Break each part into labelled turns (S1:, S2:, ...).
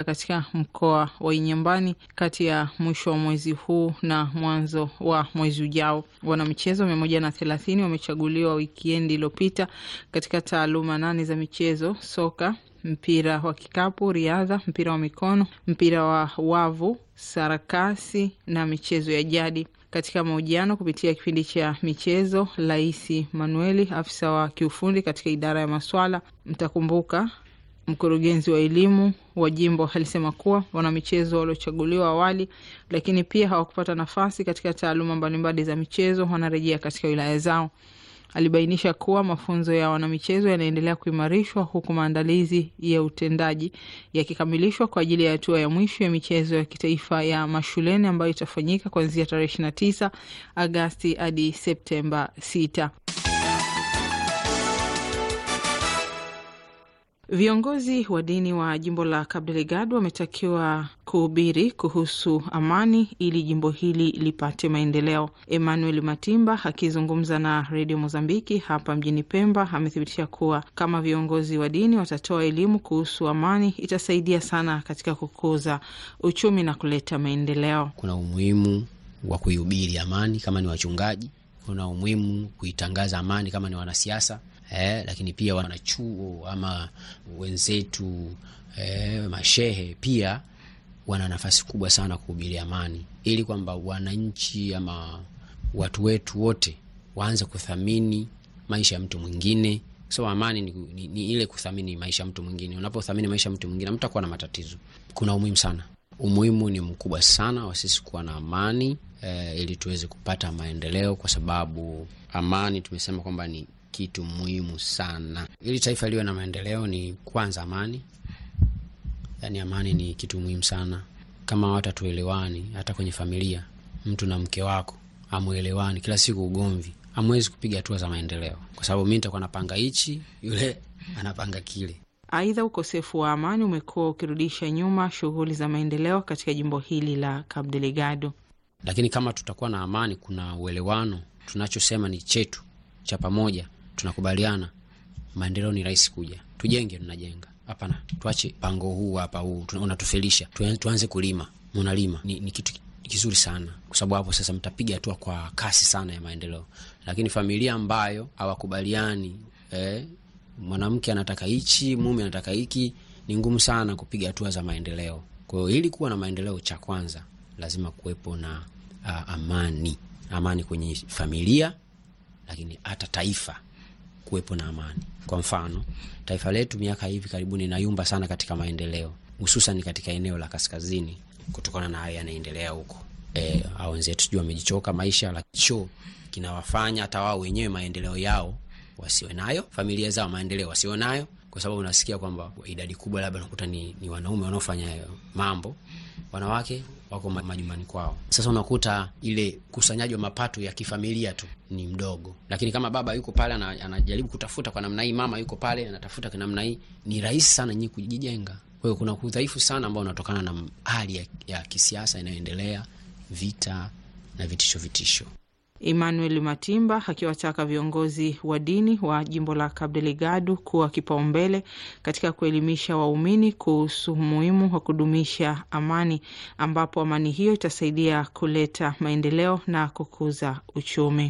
S1: katika mkoa wa Inyambani kati ya mwisho wa mwezi huu na mwanzo wa mwezi ujao. Wanamichezo mia moja na thelathini wamechaguliwa wikiendi iliyopita katika taaluma nane za michezo: soka, mpira wa kikapu, riadha, mpira wa mikono, mpira wa wavu, sarakasi na michezo ya jadi. Katika mahojiano kupitia kipindi cha michezo, Laisi Manueli, afisa wa kiufundi katika idara ya maswala, mtakumbuka mkurugenzi wa elimu wa jimbo alisema kuwa wanamichezo waliochaguliwa awali, lakini pia hawakupata nafasi katika taaluma mbalimbali za michezo wanarejea katika wilaya zao. Alibainisha kuwa mafunzo ya wanamichezo yanaendelea kuimarishwa huku maandalizi ya utendaji yakikamilishwa kwa ajili ya hatua ya mwisho ya michezo ya kitaifa ya mashuleni ambayo itafanyika kuanzia tarehe 29 Agasti hadi Septemba 6. Viongozi wa dini wa jimbo la Cabo Delgado wametakiwa kuhubiri kuhusu amani ili jimbo hili lipate maendeleo. Emmanuel Matimba akizungumza na redio Mozambiki hapa mjini Pemba amethibitisha kuwa kama viongozi wa dini watatoa elimu kuhusu amani itasaidia sana katika kukuza uchumi na kuleta maendeleo.
S2: Kuna umuhimu wa kuihubiri amani kama ni wachungaji, kuna umuhimu kuitangaza amani kama ni wanasiasa. Eh, lakini pia wanachuo ama wenzetu eh, mashehe pia wana nafasi kubwa sana kuhubiri amani, ili kwamba wananchi ama watu wetu wote waanze kuthamini maisha ya mtu mwingine. So amani ni, ni, ni ile kuthamini maisha ya mtu mwingine. Unapothamini maisha ya mtu mwingine, mtakuwa na matatizo. Kuna umuhimu sana, umuhimu ni mkubwa sana wa sisi kuwa na amani eh, ili tuweze kupata maendeleo, kwa sababu amani tumesema kwamba ni kitu muhimu sana ili taifa liwe na maendeleo. Ni kwanza amani, yaani amani ni kitu muhimu sana. Kama watu hatuelewani, hata kwenye familia, mtu na mke wako amuelewani, kila siku ugomvi, hamwezi kupiga hatua za maendeleo, kwa sababu mi nitakuwa napanga hichi, yule anapanga kile.
S1: Aidha, ukosefu wa amani umekuwa ukirudisha nyuma shughuli za maendeleo katika jimbo hili la Cabo Delgado,
S2: lakini kama tutakuwa na amani, kuna uelewano, tunachosema ni chetu cha pamoja tunakubaliana, maendeleo ni rahisi kuja. Tujenge, tunajenga. Hapana, tuache pango huu hapa, huu unatufelisha. Tuanze kulima, munalima ni, ni kitu kizuri sana, kwa sababu hapo sasa mtapiga hatua kwa kasi sana ya maendeleo. Lakini familia ambayo hawakubaliani, eh, mwanamke anataka hichi, mume anataka hiki, ni ngumu sana kupiga hatua za maendeleo. Kwa hiyo ili kuwa na maendeleo, cha kwanza lazima kuwepo na uh, amani, amani kwenye familia, lakini hata taifa kuwepo na amani. Kwa mfano, taifa letu miaka hivi karibuni inayumba sana katika maendeleo, hususan katika eneo la kaskazini, kutokana na haya yanaendelea huko. E, au wenzetu sijui wamejichoka maisha, lacho kinawafanya hata wao wenyewe maendeleo yao wasiwe nayo, familia zao maendeleo wasiwe nayo, kwa sababu unasikia kwamba idadi kubwa labda unakuta ni, ni wanaume wanaofanya hayo mambo, wanawake wako majumbani kwao. Sasa unakuta ile kusanyaji wa mapato ya kifamilia tu ni mdogo, lakini kama baba yuko pale anajaribu kutafuta kwa namna hii, mama yuko pale anatafuta kwa namna hii, ni rahisi sana nyinyi kujijenga. Kwa hiyo kuna udhaifu sana ambao unatokana na hali ya, ya kisiasa inayoendelea, vita na vitisho vitisho.
S1: Emmanuel Matimba akiwataka viongozi wa dini wa jimbo la Cabo Delgado kuwa kipaumbele katika kuelimisha waumini kuhusu umuhimu wa kudumisha amani, ambapo amani hiyo itasaidia kuleta maendeleo na kukuza uchumi.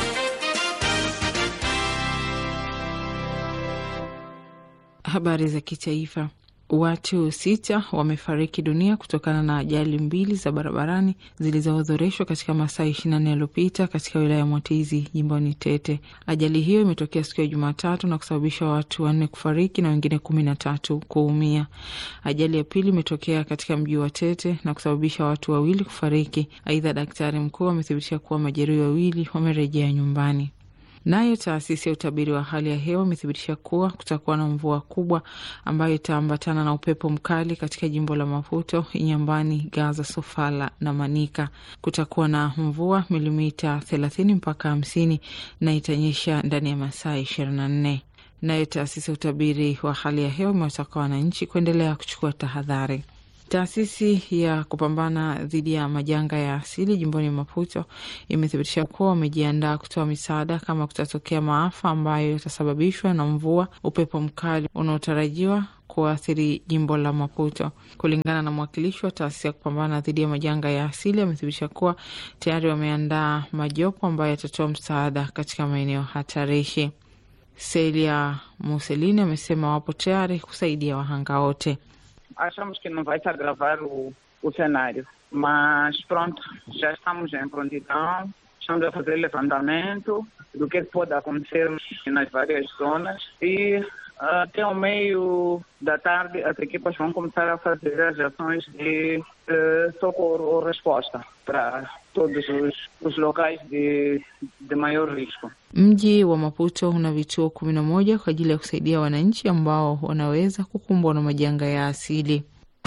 S1: Habari za kitaifa. Watu sita wamefariki dunia kutokana na ajali mbili za barabarani zilizoorodheshwa katika masaa ishirini na nne yaliyopita katika wilaya ya Mwatizi jimboni Tete. Ajali hiyo imetokea siku ya Jumatatu na kusababisha watu wanne kufariki na wengine kumi na tatu kuumia. Ajali ya pili imetokea katika mji wa Tete na kusababisha watu wawili kufariki. Aidha, daktari mkuu amethibitisha kuwa majeruhi wawili wamerejea nyumbani. Nayo taasisi ya utabiri wa hali ya hewa imethibitisha kuwa kutakuwa na mvua kubwa ambayo itaambatana na upepo mkali katika jimbo la Maputo, Inyambani, Gaza, Sofala na Manika. Kutakuwa na mvua milimita thelathini mpaka hamsini na itanyesha ndani ya masaa ishirini na nne. Nayo taasisi ya utabiri wa hali ya hewa imewataka wananchi kuendelea kuchukua tahadhari. Taasisi ya kupambana dhidi ya majanga ya asili jimboni Maputo imethibitisha kuwa wamejiandaa kutoa misaada kama kutatokea maafa ambayo yatasababishwa na mvua, upepo mkali unaotarajiwa kuathiri jimbo la Maputo. Kulingana na mwakilishi wa taasisi ya kupambana dhidi ya majanga ya asili, amethibitisha kuwa tayari wameandaa majopo ambayo yatatoa msaada katika maeneo hatarishi. Celia Musselini amesema wapo tayari kusaidia wahanga wote.
S3: Achamos que não vai se agravar o, o cenário, mas pronto, já estamos em prontidão, estamos a fazer levantamento do que pode acontecer nas várias zonas e até o meio da tarde as equipas vão começar a fazer as ações de eh, socorro ou resposta para todos os, os locais de, de maior risco.
S1: Mji wa Maputo una vituo kumi na moja kwa ajili ya kusaidia wananchi ambao wanaweza kukumbwa na majanga ya asili.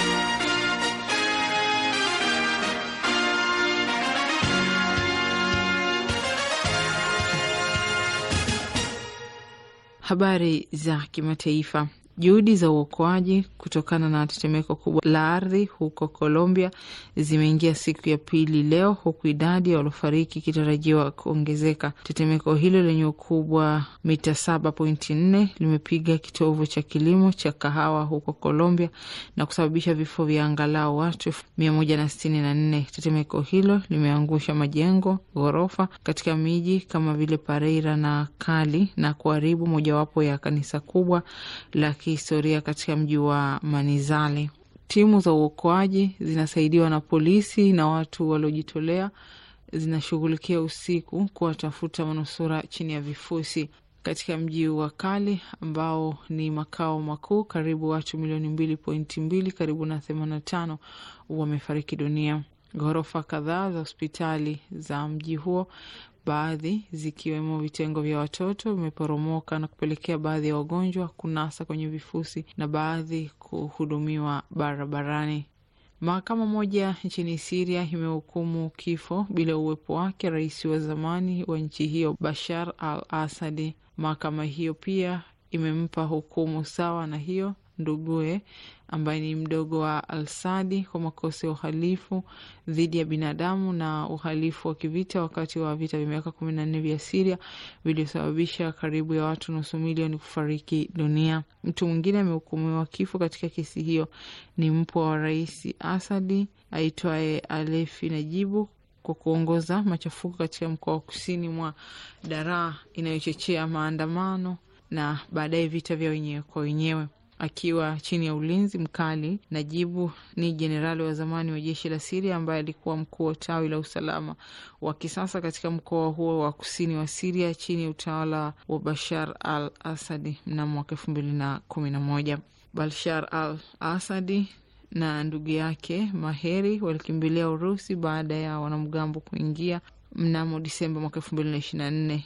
S1: Habari za kimataifa. Juhudi za uokoaji kutokana na tetemeko kubwa la ardhi huko Colombia zimeingia siku ya pili leo, huku idadi ya waliofariki ikitarajiwa kuongezeka. Tetemeko hilo lenye ukubwa mita saba pointi nne limepiga kitovu cha kilimo cha kahawa huko Colombia na kusababisha vifo vya angalau watu mia moja na sitini na nne. Tetemeko hilo limeangusha majengo ghorofa katika miji kama vile Pareira na Cali na kuharibu mojawapo ya kanisa kubwa la kihistoria katika mji wa Manizale. Timu za uokoaji zinasaidiwa na polisi na watu waliojitolea zinashughulikia usiku kuwatafuta manusura chini ya vifusi katika mji wa Kali ambao ni makao makuu. Karibu watu milioni mbili pointi mbili, karibu na themanini na tano wamefariki dunia. Ghorofa kadhaa za hospitali za mji huo baadhi zikiwemo vitengo vya watoto vimeporomoka na kupelekea baadhi ya wagonjwa kunasa kwenye vifusi na baadhi kuhudumiwa barabarani. Mahakama moja nchini Siria imehukumu kifo bila uwepo wake rais wa zamani wa nchi hiyo Bashar al Asadi. Mahakama hiyo pia imempa hukumu sawa na hiyo ndugue ambaye ni mdogo wa Alsadi kwa makosa ya uhalifu dhidi ya binadamu na uhalifu wa kivita wakati wa vita vya miaka kumi na nne vya Siria viliosababisha karibu ya watu nusu milioni kufariki dunia. Mtu mwingine amehukumiwa kifo katika kesi hiyo ni mpwa wa rais Asadi aitwaye Alefi Najibu kwa kuongoza machafuko katika mkoa wa kusini mwa Daraa inayochochea maandamano na baadaye vita vya wenyewe kwa wenyewe. Akiwa chini ya ulinzi mkali, Najibu ni jenerali wa zamani wa jeshi la Siria ambaye alikuwa mkuu wa tawi la usalama wa kisasa katika mkoa huo wa kusini wa Siria chini ya utawala wa Bashar al Asadi mnamo mwaka elfu mbili na kumi na moja. Bashar al Asadi na ndugu yake Maheri walikimbilia Urusi baada ya wanamgambo kuingia mnamo Disemba mwaka elfu mbili na ishirini na nne.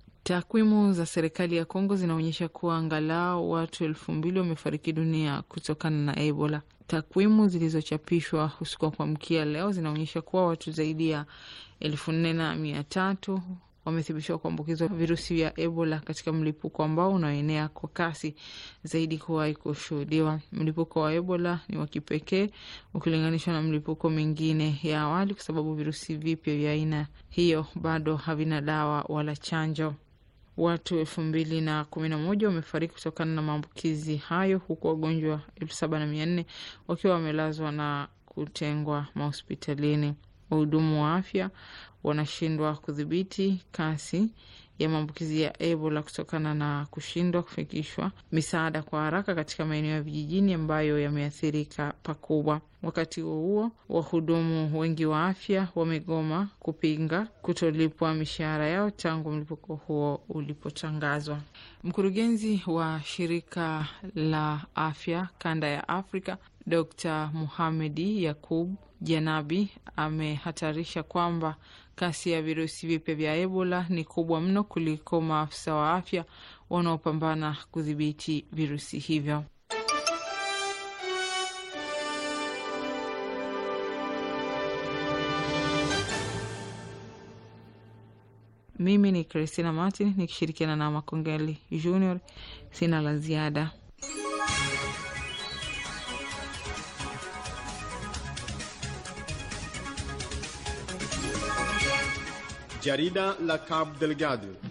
S1: Takwimu za serikali ya Kongo zinaonyesha kuwa angalau watu elfu mbili wamefariki dunia kutokana na Ebola. Takwimu zilizochapishwa usiku wa kuamkia leo zinaonyesha kuwa watu zaidi ya elfu nne na mia tatu wamethibitishwa kuambukizwa virusi vya Ebola katika mlipuko ambao unaoenea kwa kasi zaidi kuwahi kushuhudiwa. Mlipuko wa Ebola ni wa kipekee ukilinganishwa na mlipuko mingine ya awali, kwa sababu virusi vipya vya aina hiyo bado havina dawa wala chanjo. Watu elfu mbili na kumi na moja wamefariki kutokana na maambukizi hayo huku wagonjwa elfu saba na mia nne wakiwa wamelazwa na kutengwa mahospitalini. Wahudumu wa afya wanashindwa kudhibiti kasi ya maambukizi ya Ebola kutokana na kushindwa kufikishwa misaada kwa haraka katika maeneo ya vijijini ambayo yameathirika pakubwa. Wakati huo huo, wahudumu wengi wa afya wamegoma kupinga kutolipwa mishahara yao tangu mlipuko huo ulipotangazwa. Mkurugenzi wa shirika la afya kanda ya Afrika Dr Muhamedi Yakub Janabi amehatarisha kwamba kasi ya virusi vipya vya Ebola ni kubwa mno kuliko maafisa wa afya wanaopambana kudhibiti virusi hivyo. Mimi ni Christina Martin nikishirikiana na Makongeli Junior. Sina la ziada.
S4: Jarida la Cabo Delgado